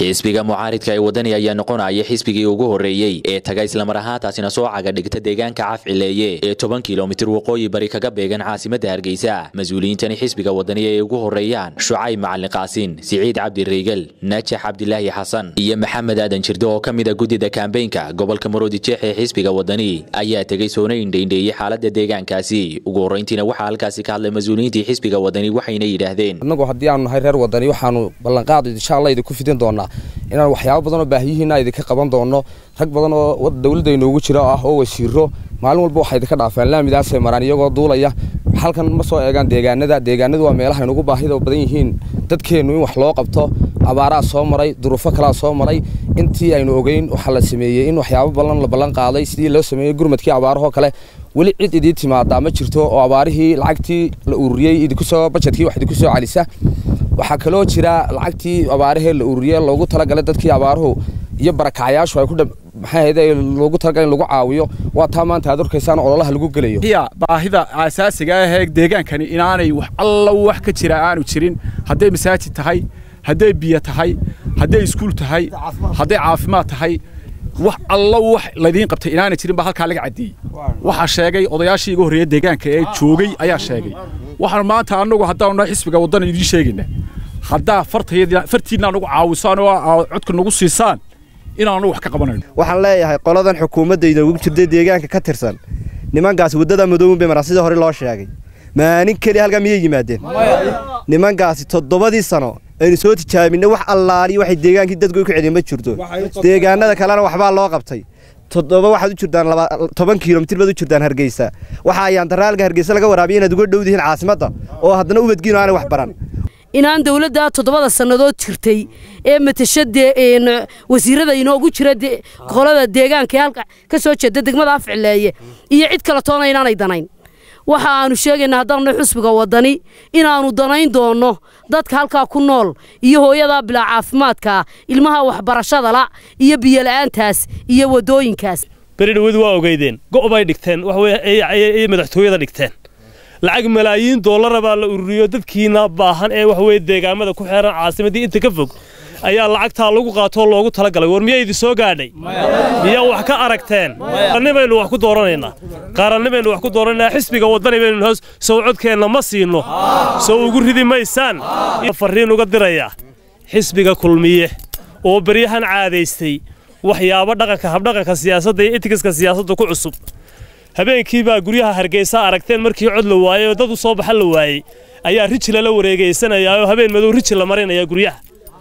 xisbiga mucaaridka ee wadani ayaa noqonaya xisbigii ugu horreeyey ee taga islamar ahaantaasina soo caga dhigta deegaanka cafcileeye ee toban kilomitir waqooyi bari kaga beegan caasimadda hargeysa mas-uuliyiintani xisbiga wadani ay ugu horreeyaan shucayb macalin qaasin siciid cabdi reygel najax cabdilaahi xasan iyo maxamed aadan jirdo oo ka mid a guddida kambeynka gobolka maroodi jeex ee xisbiga wadani ayaa tegey soona indhaindheeyey xaaladda deegaankaasi ugu horrayntiina waxaa halkaasi ka hadlay mas-uuliyiintii xisbiga wadani waxayna yidhaahdeen annagu haddii aanu nahay reer wadani waxaanu ballanqaad insha allah idinku fidin doonaa inaan waxyaabo badan oo baahiyihiina idinka qaban doono rag badan oo dowladda inoogu jira ah oo wasiiro maalin walba waxay idinka dhaafeen laamidaasay maraan iyagoo duulaya halkan ma soo eegaan deegaanada deegaanadu waa meelaha inugu baahida badan yihiin dadkeennu in wax loo qabto abaaraa soo maray duruufo kalaa soo maray intii aynu ogeyn waxaa la sameeyey in waxyaabo badan la ballan qaaday sidii loo sameeyey gurmadkii abaarahoo kale weli cid idiin timaadaa ma jirto oo abaarihii lacagtii la ururiyey idinkusoo bajetkii wax idinku soo celisa waxaa kaloo jira lacagtii abaarahee la ururiyey loogu talagalay dadkii abaaruhu iyo barakacyaashu ay ku maxay loogu talagalay in lagu caawiyo waa taa maanta aad orkaysaan ololaha lagu gelayo hiya baahida aasaasiga ah ee deegaankani inaanay wax alla wax ka jira aanu jirin hadday masaajid tahay hadday biyo tahay hadday iskuul tahay hadday caafimaad tahay wax alla wax laydiin qabtay inaanay jirin baa halkaa laga caddeeyey waxaa sheegay odayaashii iga horreeya deegaanka ee joogay ayaa sheegay waxaan maanta annagu haddaanu nahay xisbiga waddan idiin sheegayna haddaa fartiinna nagu caawisaan oo codka nagu siisaan inaanu wax ka qabanayno waxaan leeyahay qoladan xukuumadda inoogu jirtay deegaanka ka tirsan nimankaasi waddada madooben bay maraan sidii hore loo sheegay maalin keliya halkaa miyay yimaadeen nimankaasi toddobadii sano aynu soo tijaabinay wax allaaliyo waxay deegaankii dadku ku celin ma jirto deegaanada kalena waxbaa loo qabtay toddoba waxaad u jirtaan toban kilomitir baad u jirtaan hargeysa waxa ayaan daraalka hargeysa laga waraabiya inaad uga dhow dihiin caasimadda oo haddana ubadgiino aanay wax baran inaan dawladda toddobada sannadood jirtay ee matasha wasiirada inoogu jira qolada deegaanka ee halka ka soo jeeda degmada afcileeye iyo cid kale toona inaanay danayn waxa aanu sheegaynaa haddaanna xusbiga waddani inaannu danayn doonno dadka halkaa ku nool iyo hooyadaa bilaa caafimaadkaa ilmaha waxbarashada la iyo biyola'aantaas iyo waddooyinkaas beri dhawadu waa ogeydeen go'bay dhigteen waxweye madaxtooyada dhigteen lacag malaayiin doolara baa la ururiyo dadkiina baahan ee waxweye deegaamada ku xeeran caasimaddii inta ka fog ayaa lacagtaa lagu qaatoo loogu talagalay war miyaa idin soo gaadhay miyaa wax ka aragteen qaranni baynu wax ku dooranaynaa qaranni baynu wax ku dooranaynaa xisbiga waddani baynu hoos sow codkeenna ma siinno sow ugu ridi maysaan farriin uga diraya xisbiga kulmiye oo beryahan caadaystay waxyaabo dhaqanka habdhaqanka siyaasadda iyo itikiska siyaasadda ku cusub habeenkii baa guryaha hargeysa aragteen markii cod la waayey oo dad u soo baxa la waayey ayaa riji lala wareegaysanayaa oo habeen madow riji la marinaya guryaha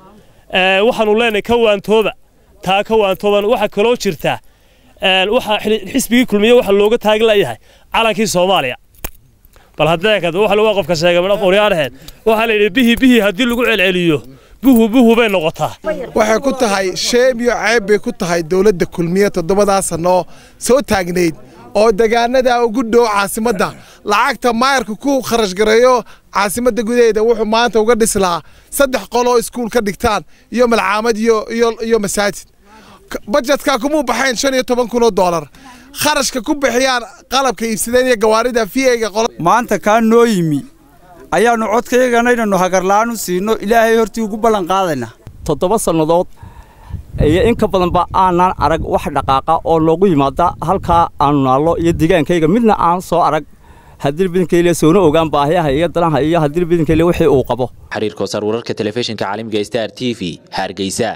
waxaanu leenahay ka waantooba taa ka waantooban waxaa kaloo jirta waxa xisbigii kulmiye waxa looga taagi layahay calankii soomaaliya bal hadeekad waxa lagu qofka sheegay madhaf oryaarheed waxaa la yidhi bihi bihi haddii lagu celceliyo buhu buhu bay noqotaa waxay ku tahay sheeb iyo ceeb bay ku tahay dowladda kulmiye toddobadaa sannoo soo taagnayd oo degaanada ugu dhow caasimadda lacagta maayarka ku kharash gareeyo caasimadda gudaheeda wuxuu maanta uga dhislaa saddex qoloo iskuul ka dhigtaan iyo malcaamad iyo masaajid bajetka kumuu baxayn shan iyo toban kun oo doolar kharashka ku bixiyaan qalabka iibsadeen iyo gawaarida fiega maanta kaa noo yimi ayaannu codkaygana inannu hagarla'aan u siino ilaahay hortii ugu ballan qaadaynaa toddoba sannadood iyo in ka badanba aanaan arag wax dhaqaaqa oo loogu yimaada halkaa aanu naallo iyo deegaankayga midna aan soo arag haddii bidinkayle soona ogaan baahiyaha iyo danaha iyo haddii bidinkayle wixii uu qabo xiriir koosar wararka telefishinka caalamiga star t v hargeysa